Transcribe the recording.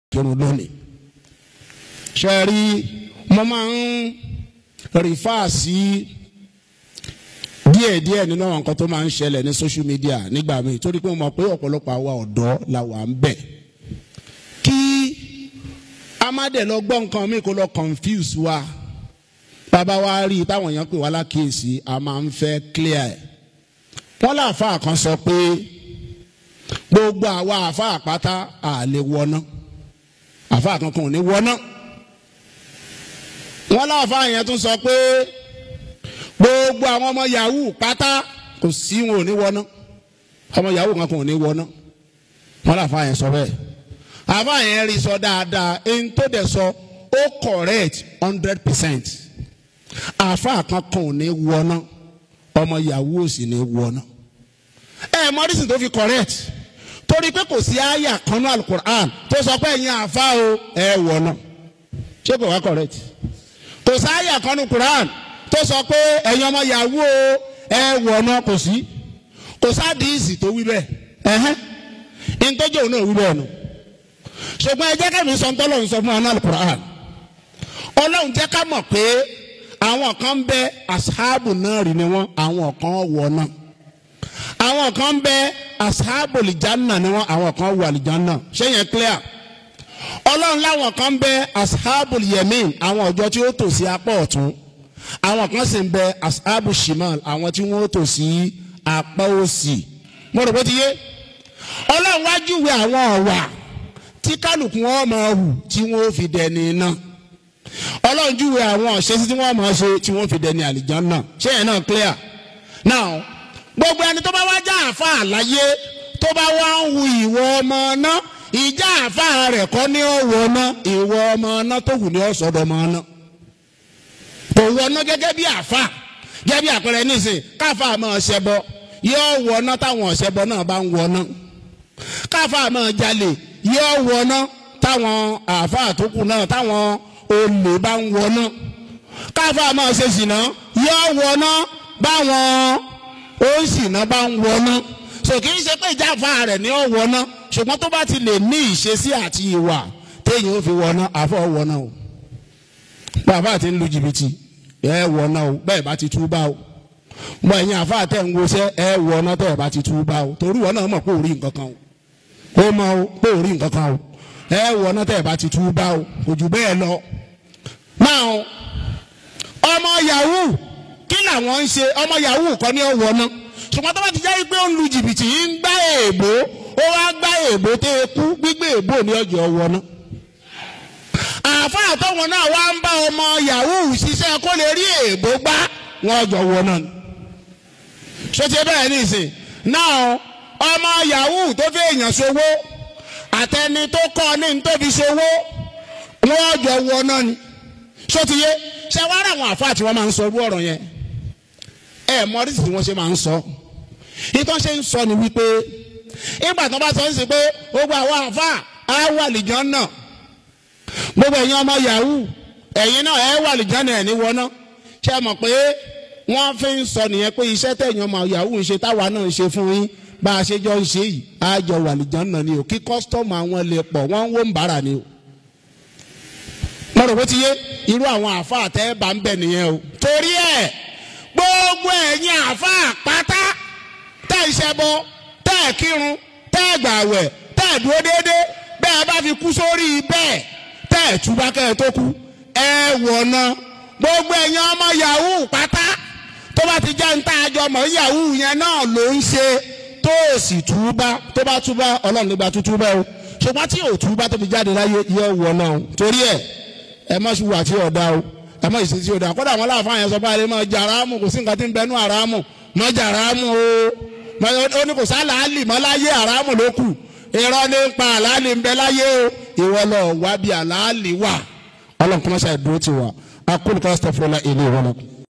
kírun lónìí. ṣe rí mo máa ń rìfà sí díẹ̀díẹ̀ nínú àwọn nǹkan tó máa ń ṣẹlẹ̀ ní social media nígbà míì torí pé mo mọ̀ pé ọ̀pọ̀lọpọ̀ àwa ọ̀dọ́ la wà ń bẹ̀. kí a má dẹ̀ lọ gbọ́ nǹkan mi kó lọ confuse wa bàbá wa rí i táwọn èèyàn pè wá lákèésí a máa ń fẹ́ clear ẹ̀. wọ́n láàfáà kan sọ pé gbogbo àwa àfáà pátá à lè wọná àfáà kankan ò ní wọná. wọ́n láàfáà yẹn tún sọ pé gbogbo àwọn ọmọ yahoo pátá kò sí wọn ò ní wọná ọmọ yahoo kankan ò ní wọná wọ́n láàfáà yẹn sọ bẹ́ẹ̀ àfáà yẹn rí sọ dáadáa ẹni tó dẹ̀ sọ ó correct hundred percent àáfàá kankan ò ní wọná ọmọ yahoo ò sì ní wọná. ẹ mọ́rísì tó fi correct torí pé kò sí àyà kan ní alukur'an tó sọ pé ẹ̀yin àáfàá o ẹ wọná ṣé kò wá correct kò sí àyà kan ní kur'an tó sọ pé ẹ̀yin ọmọ yahoo o ẹ wọná kò sí kò sádìísì tó wí bẹ́ẹ̀ ẹ̀hẹ́n ìtọ́jú òun náà wí bẹ́ẹ̀ nù ṣùgbọ́n ẹ jẹ́ kẹ́mi sọ ń tọ́lọ́ ń sọ fún wa ní alukur'an ọlọ́run jẹ́ ká mọ̀ pé àwọn kan ń bẹ asahabu náà rí ni wọn àwọn kan wọ náà àwọn kan ń bẹ asahabu lìjánà ni wọn àwọn kan wọ àlìjánà ṣé yẹn clear ọlọ́run láwọn kan ń bẹ asahabu yemin àwọn ọjọ́ tí ó tò sí apá ọ̀tún àwọn kan sì ń bẹ asahabu shimal àwọn tí wọ́n tò sí apá òsì mo rò bó ti yé ọlọ́run wá júwe àwọn ọ̀wà tí kálukú wọn máa hù tí wọ́n fi dẹni náà ọlọ́run júwe àwọn ọ̀ṣẹ́sí tí wọ́n máa ṣe tí wọ́n fi dẹni àlìjánná ṣé yẹn náà clear now gbogbo ẹni tó bá wá já àfa àlàyé tó bá wá ń hu ìwọ ọmọ náà ìjà àfa rẹ̀ kọ́ ní ọ̀wọ́ náà ìwọ ọmọ náà tó hù ní ọ̀sọ̀dọ̀ ọmọ náà kò wọná gẹ́gẹ́ bí àfa gẹ́gẹ́ bí àpẹẹrẹ nísìn káfa máa ṣẹbọ yóò wọná táwọn ọ̀ṣẹbọ náà bá ń wọná káfa máa jalè yóò wọná táwọn àfa àtòkù náà táwọn olè bá ń wọná káfa máa ṣe sìnà yóò wọná báwọn oṣìnà bá ń wọná so kì í ṣe pé ìjáfa rẹ̀ ní ó wọná ṣùgbọ́n tó bá ti lè ní ìṣesí àti ìwà téèyàn ó fi wọná àfọ wọná o bàbá ti ń lu jìbìtì ẹ wọná o bẹ́ẹ̀ bá ti túbà o mọ ẹ̀yin àfa tẹ̀ ń wọṣẹ́ ẹ wọná tẹ̀ bá ti túbà o torí wọn náà mọ̀ pé ò rí nǹkan kan o ó mọ̀ o pé ò rí nǹkan kan o ẹ wọná tẹ̀ bá ti túbà o kò jù bẹ́ẹ̀ lọ now ọmọ yahoo kí làwọn ń ṣe ọmọ yahoo kọ́ ní ọ̀wọ́ náà ṣùgbọ́n tó bá ti jẹ́ pé ó ń lu jìbìtì yìí ń gbá èèbó ó wá gbá èèbó tó kú gbígbé èèbó ní ọjọ́ ọ̀wọ́ náà. àáfàá tọ́wọ́n náà wá ń bá ọmọ yahoo ṣiṣẹ́ kó lè rí èèbó gbá wọn ọjọ́ ọ̀wọ́ náà. ṣé bẹ́ẹ̀ ní ìsìn náà ọmọ yahoo tó fi èèyàn ṣòwò àtẹni tó kọ́ ní ní tóbi ṣòwò wọn ọjọ́ ọ̀wọ́ náà ni sotiye ṣe wá rà àwọn àfáà tí wọ́n máa ń sọ irú ọ̀rọ̀ yẹn ẹ mọrísì tí wọ́n ṣe máa ń sọ ìtàn ṣe ń sọ ni wípé ìgbà tó bá sọ ń sè pé gbogbo àwọn àfáà á wà lìjọ́n náà gbogbo ẹ̀yin ọmọ yahoo ẹ̀yin náà ẹ wà lìjọ́n náà ẹ̀ ní wọ́n náà ṣe mọ̀ pé wọ́n fi ń sọ nìyẹn pé iṣẹ́ tẹ̀yìn ọmọ yahoo ń ṣe táwa náà ń ṣe fún yín bá a ṣe jọ ń ṣe yìí á jọ wà lìjọ́n náà ni o kí kọ́sítọ́mù àwọn lè pọ̀ wọ́n ń wó ń bára ni o mo rò bó ti yé irú àwọn àáfàá tẹ́ bá ń bẹ̀ nìyẹn o. torí ẹ̀ gbogbo ẹ̀yin àáfàá pátá tẹ́ ìṣẹ́bọ tẹ́ ẹ̀ kírun tẹ́ ẹ̀ gbàwẹ̀ tẹ́ ẹ̀ dúró déédéé bẹ́ẹ̀ bá fi kú sórí bẹ́ẹ̀ tẹ́ ẹ̀ túbá kẹ́ ẹ̀ tó kú ẹ wọ̀nà gbogbo ẹ̀yin ọmọ yahoo pátá tó bá ti jẹ́ ń tá àjọ mọ̀ yahoo yẹn náà ló ń ṣe tó o sì túbá tó bá túbá ọlọ́run nígbà tó túbá o ṣùgbọ́n tí ò túbá tó fi jáde láyé yẹ wọ̀nà o torí ẹ̀ ẹ má ṣubú àti ọ̀dà o ẹ má ìṣesí ọ̀dà kódà àwọn aláàfáà yẹn sọ pé àlè máa jà aráàmù kò sí nǹkan tí ń bẹnu aráàmù má jà aráàmù o ó ní kò sá làálì mọ́ láyé aráàmù ló kù irọ́ ní ń pa àlàálì ń bẹ láyé o ìwọ lọ wá bí àlàálì wà ọlọ́run kọ́mọ́sá ìdúró ti wà akólùkọ́ sọfúnlá ilé ìwọ́n náà.